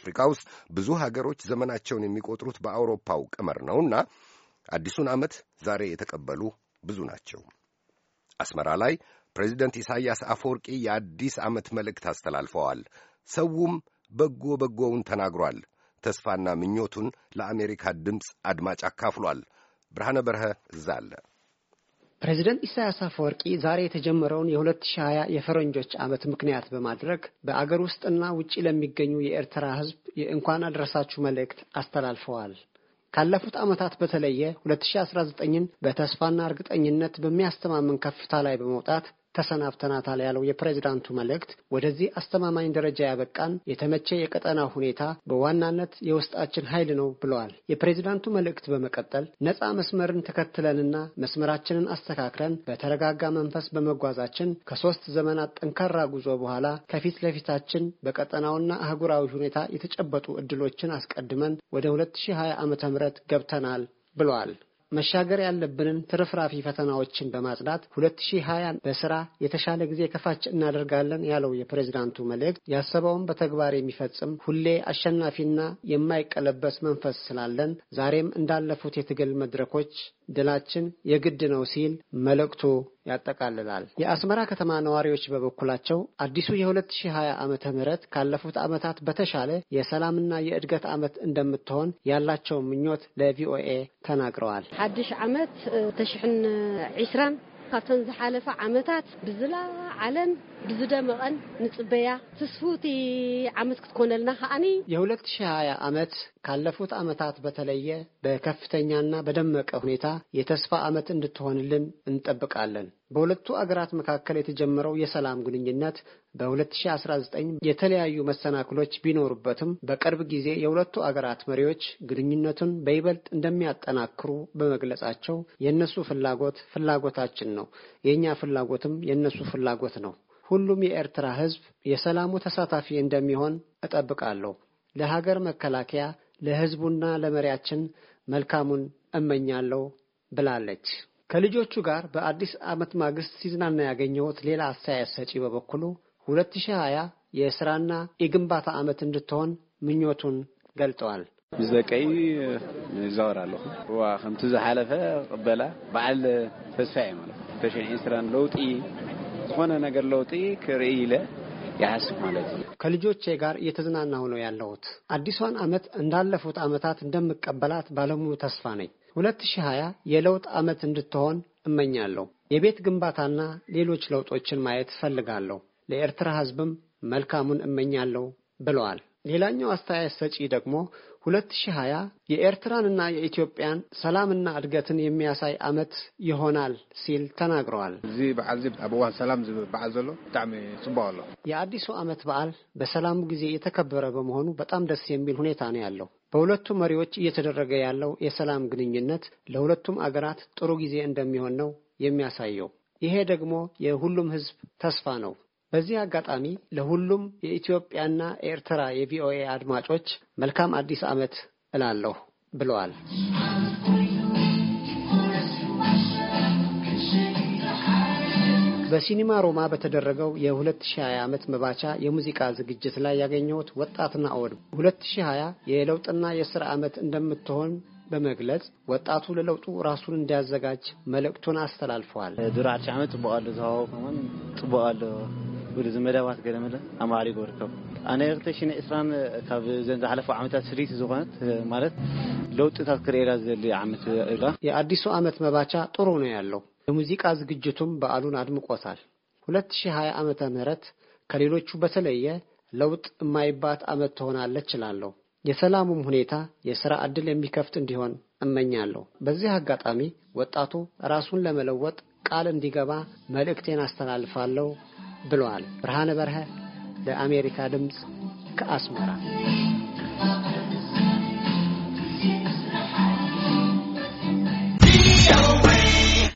አፍሪካ ውስጥ ብዙ ሀገሮች ዘመናቸውን የሚቆጥሩት በአውሮፓው ቀመር ነውና አዲሱን ዓመት ዛሬ የተቀበሉ ብዙ ናቸው። አስመራ ላይ ፕሬዚደንት ኢሳይያስ አፈወርቂ የአዲስ ዓመት መልእክት አስተላልፈዋል። ሰውም በጎ በጎውን ተናግሯል። ተስፋና ምኞቱን ለአሜሪካ ድምፅ አድማጭ አካፍሏል። ብርሃነ በርሀ እዛ አለ። ፕሬዚደንት ኢሳያስ አፈወርቂ ዛሬ የተጀመረውን የ2020 የፈረንጆች ዓመት ምክንያት በማድረግ በአገር ውስጥና ውጭ ለሚገኙ የኤርትራ ሕዝብ የእንኳን አድረሳችሁ መልእክት አስተላልፈዋል። ካለፉት ዓመታት በተለየ 2019ን በተስፋና እርግጠኝነት በሚያስተማምን ከፍታ ላይ በመውጣት ተሰናብተናታል ያለው የፕሬዚዳንቱ መልእክት ወደዚህ አስተማማኝ ደረጃ ያበቃን የተመቸ የቀጠና ሁኔታ በዋናነት የውስጣችን ኃይል ነው ብለዋል። የፕሬዚዳንቱ መልእክት በመቀጠል ነፃ መስመርን ተከትለንና መስመራችንን አስተካክለን በተረጋጋ መንፈስ በመጓዛችን ከሶስት ዘመናት ጠንካራ ጉዞ በኋላ ከፊት ለፊታችን በቀጠናውና አህጉራዊ ሁኔታ የተጨበጡ እድሎችን አስቀድመን ወደ 2020 ዓመተ ምህረት ገብተናል ብለዋል። መሻገር ያለብንን ትርፍራፊ ፈተናዎችን በማጽዳት 2020 በስራ የተሻለ ጊዜ ከፋች እናደርጋለን ያለው የፕሬዝዳንቱ መልእክት ያሰበውን በተግባር የሚፈጽም ሁሌ አሸናፊና የማይቀለበስ መንፈስ ስላለን ዛሬም እንዳለፉት የትግል መድረኮች ድላችን የግድ ነው ሲል መልእክቱ ያጠቃልላል። የአስመራ ከተማ ነዋሪዎች በበኩላቸው አዲሱ የ2020 ዓመተ ምህረት ካለፉት ዓመታት በተሻለ የሰላምና የእድገት ዓመት እንደምትሆን ያላቸው ምኞት ለቪኦኤ ተናግረዋል። ሓድሽ ዓመት ተሽሕን ዒስራን ካብተን ዝሓለፈ ዓመታት ብዝለዓለን ብዝደመቐን ንጽበያ ትስፉቲ ዓመት ክትኮነልና ከዓኒ የ2020 ዓመት ካለፉት ዓመታት በተለየ በከፍተኛና በደመቀ ሁኔታ የተስፋ ዓመት እንድትሆንልን እንጠብቃለን። በሁለቱ አገራት መካከል የተጀመረው የሰላም ግንኙነት በ2019 የተለያዩ መሰናክሎች ቢኖሩበትም በቅርብ ጊዜ የሁለቱ አገራት መሪዎች ግንኙነቱን በይበልጥ እንደሚያጠናክሩ በመግለጻቸው የእነሱ ፍላጎት ፍላጎታችን ነው፣ የእኛ ፍላጎትም የእነሱ ፍላጎት ነው። ሁሉም የኤርትራ ሕዝብ የሰላሙ ተሳታፊ እንደሚሆን እጠብቃለሁ። ለሀገር መከላከያ ለሕዝቡና ለመሪያችን መልካሙን እመኛለሁ ብላለች። ከልጆቹ ጋር በአዲስ ዓመት ማግስት ሲዝናና ያገኘሁት ሌላ አስተያየት ሰጪ በበኩሉ 2020 የስራና የግንባታ ዓመት እንድትሆን ምኞቱን ገልጠዋል። ምስ ደቀይ ይዛወር ኣለኹ ዋ ከምቲ ዝሓለፈ ቅበላ በዓል ተስፋ እየ ማለት ተሽን ዒስራን ለውጢ ዝኾነ ነገር ለውጢ ክርኢ ኢለ ያስብ ማለት እዩ። ከልጆቼ ጋር እየተዝናናሁ ነው ያለሁት። አዲሷን ዓመት እንዳለፉት ዓመታት እንደምቀበላት ባለሙሉ ተስፋ ነኝ። 2020 የለውጥ ዓመት እንድትሆን እመኛለሁ። የቤት ግንባታና ሌሎች ለውጦችን ማየት እፈልጋለሁ። ለኤርትራ ሕዝብም መልካሙን እመኛለሁ ብለዋል። ሌላኛው አስተያየት ሰጪ ደግሞ 2020 የኤርትራንና የኢትዮጵያን ሰላምና እድገትን የሚያሳይ ዓመት ይሆናል ሲል ተናግረዋል። እዚ በዓል እዚ ኣብ እዋን ሰላም ዝበዓል ዘሎ ብጣዕሚ ጽቡቅ ኣሎ። የአዲሱ ዓመት በዓል በሰላሙ ጊዜ የተከበረ በመሆኑ በጣም ደስ የሚል ሁኔታ ነው ያለው። በሁለቱ መሪዎች እየተደረገ ያለው የሰላም ግንኙነት ለሁለቱም አገራት ጥሩ ጊዜ እንደሚሆን ነው የሚያሳየው። ይሄ ደግሞ የሁሉም ሕዝብ ተስፋ ነው። በዚህ አጋጣሚ ለሁሉም የኢትዮጵያና ኤርትራ የቪኦኤ አድማጮች መልካም አዲስ ዓመት እላለሁ ብለዋል። በሲኒማ ሮማ በተደረገው የ2020 ዓመት መባቻ የሙዚቃ ዝግጅት ላይ ያገኘሁት ወጣትና አወድ 2020 የለውጥና የስራ ዓመት እንደምትሆን በመግለጽ ወጣቱ ለለውጡ ራሱን እንዲያዘጋጅ መልእክቱን አስተላልፈዋል። ድሮ ዓርሺ ዓመት ጽቡቅ ኣሎ ዝሃቦ ከመን ጽቡቅ ኣሎ ወደዚ መደባት ገለመለ ኣማዕሪጎ ርከብ ኣነ ክልተሽን ዒስራን ካብ ዘን ዝሓለፉ ዓመታት ስሪት ዝኾነት ማለት ለውጥታት ክርእላ ዘድሊ ዓመት ኢላ የአዲሱ ዓመት መባቻ ጥሩ ነው ያለው። የሙዚቃ ዝግጅቱም በዓሉን አድምቆታል። 2020 ዓመተ ምህረት ከሌሎቹ በተለየ ለውጥ የማይባት ዓመት ትሆናለች እላለሁ። የሰላሙም ሁኔታ የሥራ ዕድል የሚከፍት እንዲሆን እመኛለሁ። በዚህ አጋጣሚ ወጣቱ ራሱን ለመለወጥ ቃል እንዲገባ መልእክቴን አስተላልፋለሁ ብለዋል። ብርሃነ በርሀ ለአሜሪካ ድምፅ ከአስመራ